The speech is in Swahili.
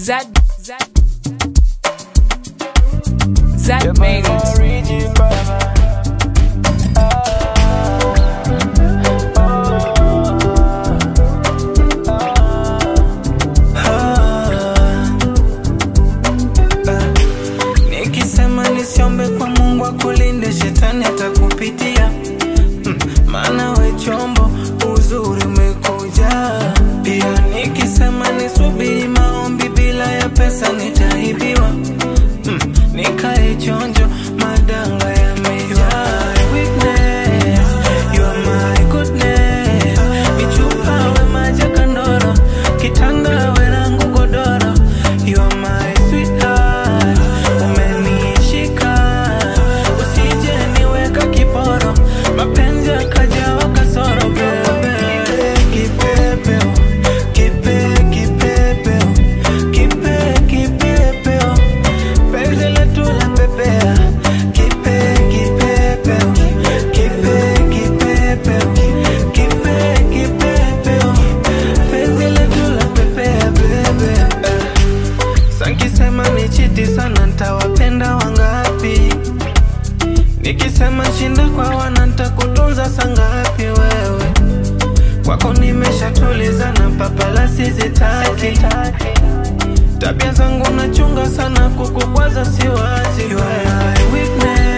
Zad, Zad, Zad made it. Nikisema nisiombe kwa Mungu akulinde, shetani atakupitia Mm, maana we chombo, uzuri umekuja. Pia nikisema nisubiri maombi bila ya pesa nitaibiwa. Mm, nikae chonjo, madanga yamejaa. Weakness, you are my goodness. Michupa we maji ya kandoro, kitanda we langu godoro. You are my sweetheart, umenishika usije niweka kiporo, mapenzi yakajawa kasoro bebe. Kipepeo, kipe, kipepeo, kipe, kipepeo, penzi letu la pepea. Kipe, kipepeo, kipe, kipepeo, kipe, kipepeo, penzi letu la pepea bebe. Sankisema ni chiti sana, ntawapenda wangapi? Nikisema shinda kwa wana, ntakutunza sangapi wewe? Kwako nimeshatulizana, papalasi zitaki Tabia zangu nachunga sana, kukukwaza siwazi. You are my weakness